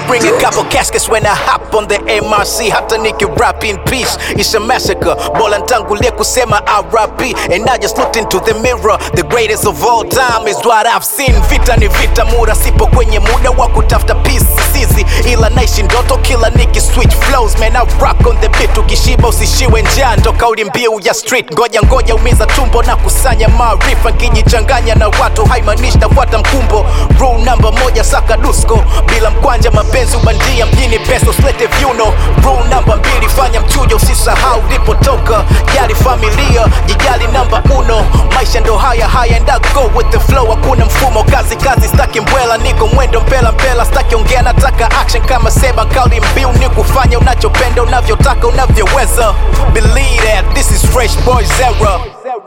bring a couple caskets when I hop on the MRC hata niki rap in peace it's a massacre bola ntangulie kusema RIP and I just looked into the mirror the greatest of all time is what I've seen vita ni vita mura sipo kwenye muda wa kutafuta peace sisi ila naishi ndoto kila niki switch flows man I rock on the beat ukishiba usishiwe njaa ndo kauli mbiu ya street ngoja ngoja umiza tumbo na kusanya maarifa nkijichanganya na watu haimaanishi nafuata mkumbo rule namba moja saka dusko bila mkwanja mapenzi ubandia mjini pesa usilete vyuno rule namba mbili fanya mchujo usisahau ulipotoka jali familia jijali namba uno maisha ndo haya haya and I go with the flow hakuna mfumo kazi kazi staki mbwela niko mwendo mpela mpela staki ongea nataka action kama seba kauli mbiu ni kufanya unachopenda unavyotaka unavyoweza believe that this is fresh boys era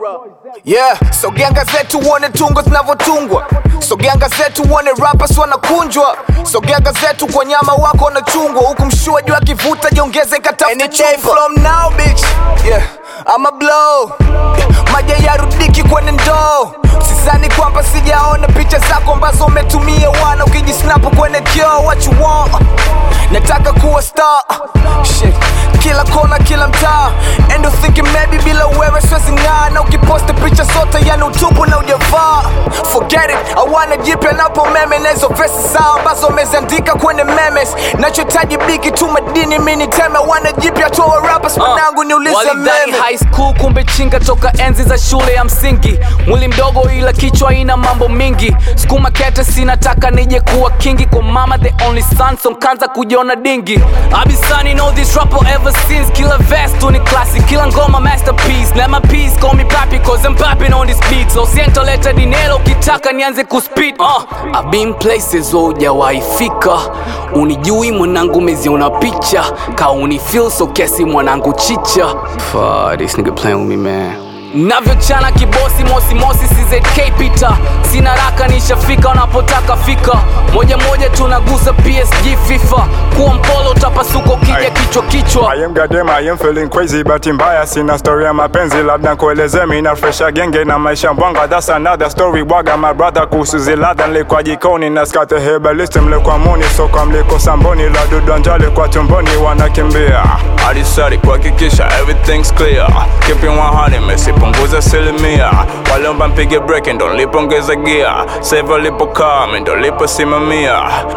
Yeah, sogea gazeti uone tungo zinavyotungwa, sogea gazeti uone rappers wanakunjwa, sogea gazeti kwa nyama wako wanachungwa, huku mshua juu akivuta jiongeze katafute chumba. from now bitch, yeah, I'm a blow yeah, maja yarudiki kwenye ndoo Sizani kwamba sijaona picha zako ambazo umetumia wana ukijisnapu kwenye kioo what you want nataka kuwa star Shit. kila kona kila mtaa and you thinking maybe bila wewe siwezi ng'aa na ukiposti picha zote yani utupu na ujavaa forget it awana jipya napo meme na hizo vesi zao ambazo wameziandika kwenye memes nachohitaji biki tu madini mi niteme wana jipya tu wa rappers mwanangu niulize walidai meme high school kumbe chinga toka enzi za shule ya msingi mwili mdogo ila kichwa ina mambo mingi skuma kete sinataka nije kuwa kingi kwa mama the only son so nkaanza kujiona dingi abisani know this rapper ever since kila vest tu ni classic kila ngoma masterpiece let my peace call me papi cause I'm popping on this beat so sientoleta dinero ukitaka nianze kuspit uh, I've been places hujawahi fika unijui mwanangu meziona picha ka unifil so kesi mwanangu chicha Fuck, this nigga playing with me man navyochana kibosi mosi mosi czk pita sina raka nishafika unapotaka fika moja moja tunagusa psg fifa kuwa mpolo utapasuka ukija kichwa kichwa I am goddamn, I am feeling crazy Bahati mbaya sina story ya mapenzi labda nkueleze mi na fresha genge na maisha mbwanga That's another story bwaga my brother kuhusu ziladha nilikuwa jikoni na skate herbalist mlikuwa muni soka mliko samboni la dudu njali kwa tumboni wanakimbia alisari kuhakikisha everything's clear keeping 100 mesipunguza asilimia waliomba mpige break ndo nilipongeza gia save alipokaa mi ndo liposimamia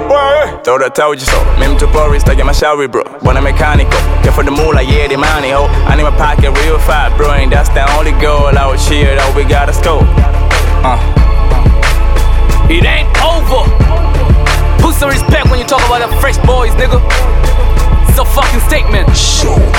Throw that told you so. Me mtu pori, staki mashauri bro. Bwana mechanical, care for the moolah, yeah the money ho. I need my pocket real fat, bro, and that's the only goal out here that we gotta score. Uh. it ain't over put some respect when you talk about the fresh boys nigga it's a fucking statement Show